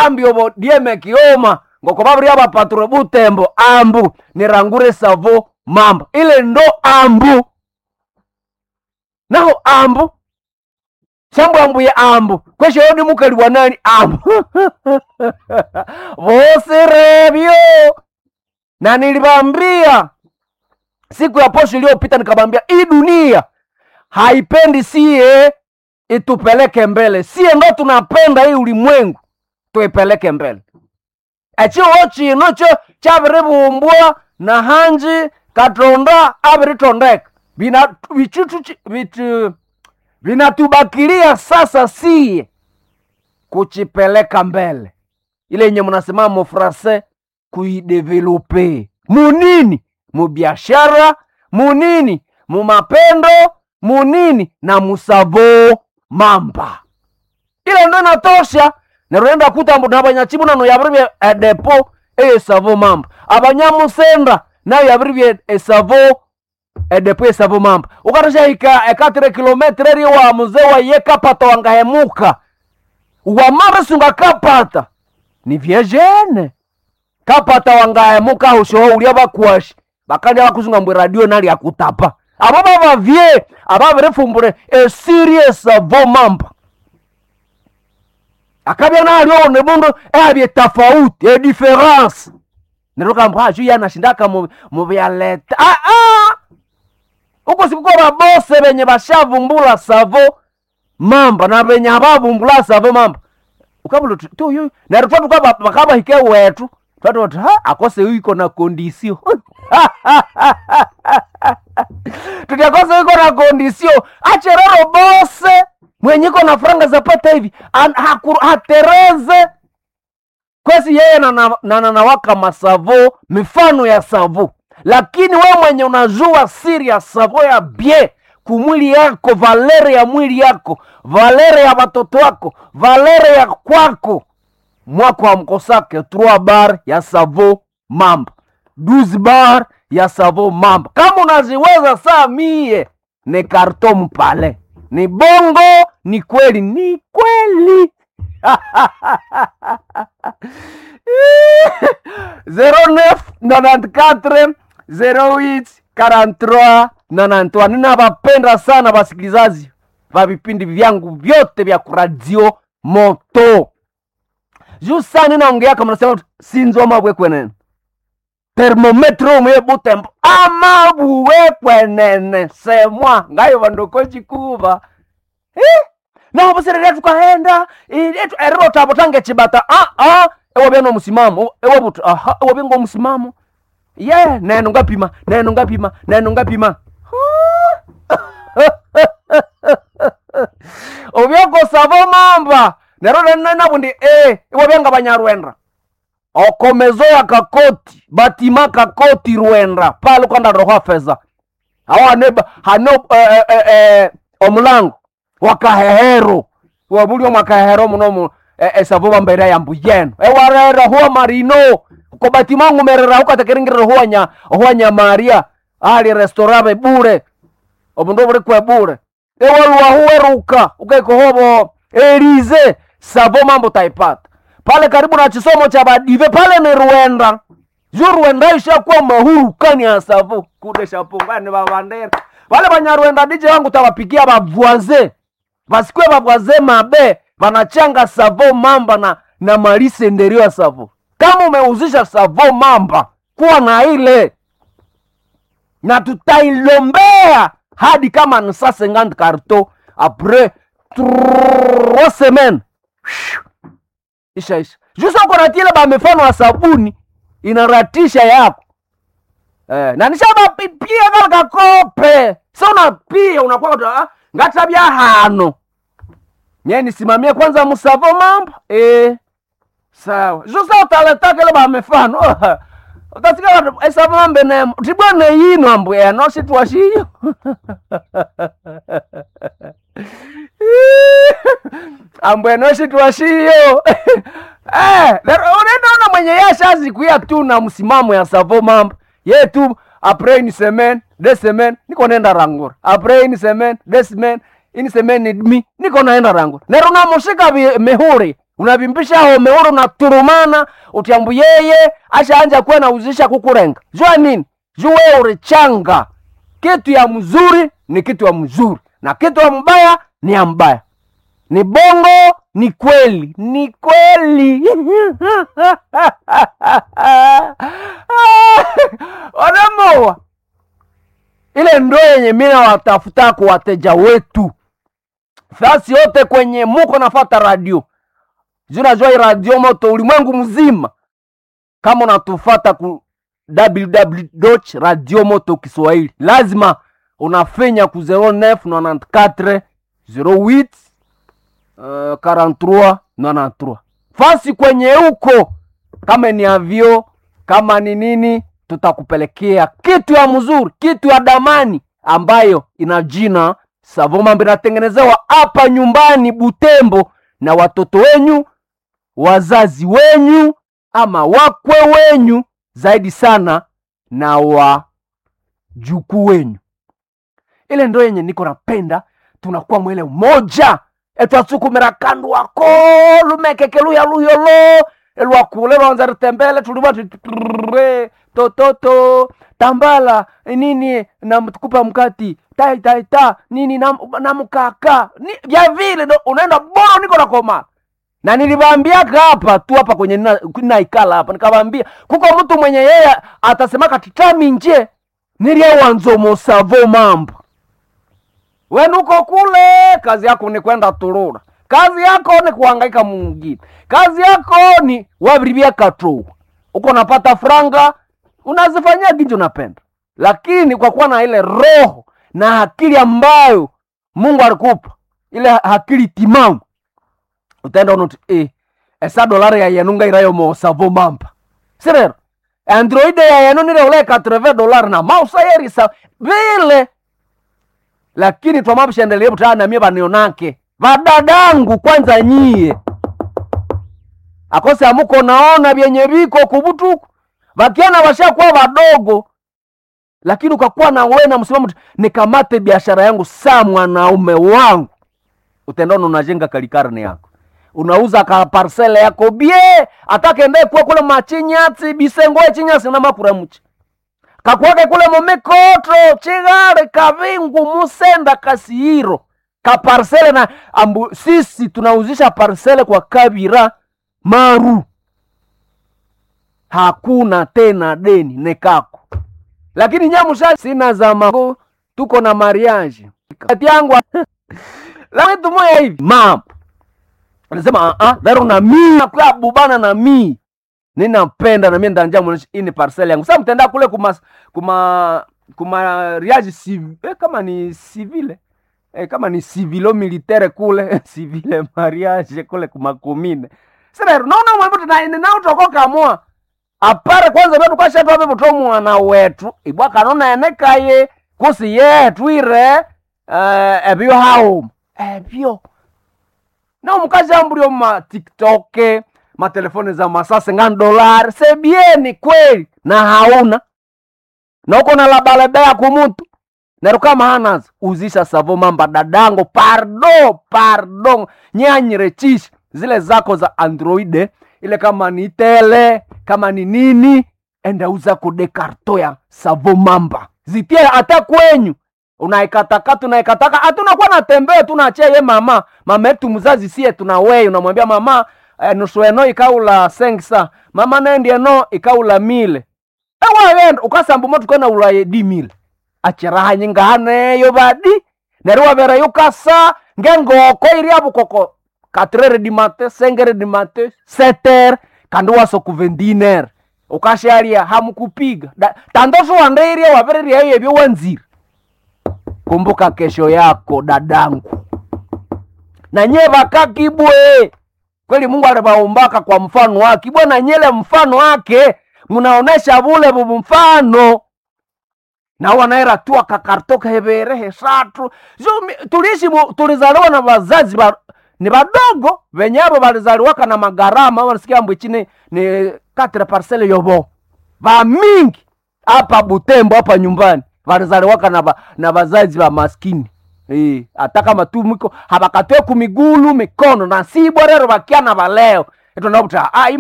ambio dieme kioma ngoko babiri abapatro butembo ambu nirangure savo mamba ile ndo ambu naho ambu shambo ambuye ambu kwesho yodi mukali wa nani ambu vosirebyo na nilibambia siku ya posho iliyopita nikabambia hii dunia haipendi sie itupeleke mbele sie ndo tunapenda hii ulimwengu tuipeleke mbele echiwo chino cho chaviribumbwa na hanji katonda aviritondeka Vina- vichitu chi- vitu vinatubakilia sasa sie kuchipeleka mbele ile yenye mnasema mufrase kuidevelope munini mubiashara munini mumapendo munini na musavo mamba ile ndo inatosha nerurenda kutambu nabanyachibu nano yabiribye edepo eyesavo mamba abanyamusenda nayo yabiribye esavo edepo esavo mamba ukatashahika ekatire kilometre eri wa muze waye kapata wangahemuka wamamba sunga kapata ni vyejene kapata wangahemuka hushoho ulia bakwashi bakandi bakusunga mbwe radio nali akutapa abo babavye ababirifumbure esirie savo mamba akabya nalyo mundu ehabye tofauti edifference nerukamba hachu yanashindaka mu- mubyaleta ah, ah! uko sikuko babose benye bashavumbula savo mamba na benye abavumbula savo mamba ukabula tu- tu yu neryo twatuka bakabahike wetu twatuti ha akose iko na kondisio tutakose iko na kondisio acherero bose mwenye iko na franga zapata hivi an- haku- hatereze kwesi yeye nanawaka na, na, nawaka masavo mifano ya savo lakini we mwenye unajua siri ya savo ya bie kumwili yako valere ya mwili yako valere ya watoto wako valere ya kwako mwako amkosake 3 bar ya savo mamba 12 bar ya savo mamba kama unaziweza saa mie ni karton pale ni bongo ni kweli ni kweli 09 94 08 43 93 ninawapenda sana wasikilizaji va vipindi vyangu vyote vya kuradio moto juu saa ninaongeaka mnasema sinzoma bwekwenene termometro umwe butembo ama buwekwenene semwa ngayo vandokochikuva eh? naho buserere tukahenda iletu eriro tabo tange chibata ah ah ewo beno musimamo ewo butu aha ewo bengo musimamo ye neno ngapima neno ngapima neno ngapima obyokosavo mamba nero nenabundi e iwo byenga banyarwenda okomezo ya kakoti batima kakoti rwenda pale kwanda roha feza awo hane hane eh, eh, eh, omulango wakahehero wabulio mwakahehero muno eh, esavo bambere ya mbuyeno ewarera huwa marino kobatimangu merera hukatekeringirira huwanya huwanya maria ali restaurave bure obundu buri kwe bure ewaluwa huweruka ukaikohobo elize savo mambo taipata pale karibu na chisomo cha badive pale ni rwenda ju rwenda ishakuwa mahurukani ya savo kudesha pungani babandera vale banyarwenda dije wangu tawapigia bavwaze vasikwe bavwaze mabe vanachanga savo mamba na na malisenderio ya savo kama umeuzisha savo mamba kuwa na ile na tutailombea hadi kama ni saa 50 karto apres trois semaines isha isha jusa uko natile bamefano wa sabuni inaratisha yako eh, na nishabapipia kala kakope sa unapia unakuwa ah, ngatabya hano nye nisimamie kwanza musavo mambo eh, sawa jusa utaletakele bamefano utasikala esavo mambe nemo tibwane yino ambu eno situashiyo ambu eno situashiyo Eh, lero unaona mwenye yashazikuya tu na msimamo ya savo mambo ye tu apres une semaine deux semaines niko naenda rangura apres une semaine deux semaines une semaine et demi niko naenda rangura nero namushika vi- mihuri unavimbisha home ule unaturumana utiambu yeye ashaanja kuwa nauzisha kukurenga jua nini juu wewe ulichanga kitu ya mzuri ni kitu ya mzuri na kitu ya mbaya ni ya mbaya ni bongo ni kweli ni kweli wanamoa ile ndo yenye mina watafuta kwa wateja wetu fasi yote kwenye muko nafata radio junajua hii radio moto ulimwengu mzima kama unatufata ku www radio moto kiswahili lazima unafenya ku 0994 08 uh, 43 93 fasi kwenye huko kama ni avyo kama ni nini tutakupelekea kitu ya mzuri kitu ya damani ambayo ina jina savomambo inatengenezewa hapa nyumbani butembo na watoto wenyu wazazi wenyu ama wakwe wenyu zaidi sana na wajukuu wenyu ile ndo yenye niko napenda tunakuwa mwele umoja etwatsukumira kandu wako lumekeke luya luyolo elwakule lwanza ritembele tuliva tutre tototo tambala nini namtukupa mkati tai tai ta nini na, na mkaka ni, vya vile ndo unaenda bora niko nakoma na nilivambiaka hapa tu hapa kwenye nina- naikala hapa nikavambia kuko mtu mwenye yeye atasemaka titami nje nilyewanzomosavo mambo wenuko kule kazi yako ni kwenda turura kazi yako ni kuhangaika mungine kazi yako ni wavirivia katrou uko napata franga unazifanyia ginji unapenda lakini kwa kuwa na ile roho na akili ambayo mungu alikupa ile akili timamu utaenda unoti eh, esa dolari ya yenunga irayo mosavo mamba sirero androide ya yenu nile ule 80 dolari na mausa yerisa vile lakini twamapshendelie butana namie vanionake vadadangu kwanza nyie akose amuko naona vyenye viko kuvutuku vakiana vashakuwa vadogo lakini ukakuwa na we na msimamo tu, nikamate biashara yangu saa mwanaume wangu utendona unajenga kalikarne yako unauza ka parsele yako bie atakende kuwa kule machinyatsi bisengoe chinyasi na makura muchi kakwake kule momikotro chigare kavingu musenda kasihiro kaparsele na ambu, sisi tunauzisha parsele kwa kabira maru hakuna tena deni nekako lakini nyamusha sina zama tuko na mariage kati yangu lakini tumoya hivi mam anasema ah lero na mi nakuya bubana na mi ninapenda na mimi ndanja mwonesha ini parcel yangu sasa mtenda kule kuma kuma kuma riage civ, eh, kama ni civile eh, kama ni civilo militaire kule civile mariage kule kuma kumine sasa naona mwembo tena na utokoka moa apare kwanza vetu kwashatwa vevuto mwana wetu ibwa kanona enekaye kusi yetu ire uh, ebyo hao ebyo na omukazi ambulio ma tiktok matelefoni za masase nga dolari sebieni kweli na hauna na uko na labalebea kumutu neru kama hanazo uzisha savo mamba dadango pardo pardo nyanyirechisha zile zako za androide ile kama ni tele kama ni nini enda uza kudekarto ya savo mamba zitie hata kwenyu unaikatakata unaikataka hatunakuwa natembea tunachia ye mama mama yetu mzazi sie tuna wei unamwambia mama eh, nusu eno ikaula sengsa mama nendi eno ikaula mile ewawenda ukasambu motu kwena ulaye di mile achiraha nyingahaneyo badi neri wavera yukasa ngengoko iri avukoko katrere di mate sengere di mate seter kandi waso kuvendiner ukasharia hamukupiga Da- tandoso wandeirie wavereria yevyo wanziri kumbuka kesho yako dadangu na nye vakakibwe kweli mungu alivaumbaka kwa mfano wake ibwe na nyele mfano wake munaonesha vule vuvu mfano na wanaera tu akakartoka heverehe satu Zo- tuliishi mu- tulizaliwa na wazazi ba, ni vadogo venyavo valizaliwaka na magarama wanasikia mbwichi ni, ni katre parcele yovo vamingi hapa butembo hapa nyumbani valizaliwaka na, va, na vazazi va maskini Eh, hata kama tu mwiko habakatwe kumigulu mikono na sibwa rero bakiana baleo etondakuti ah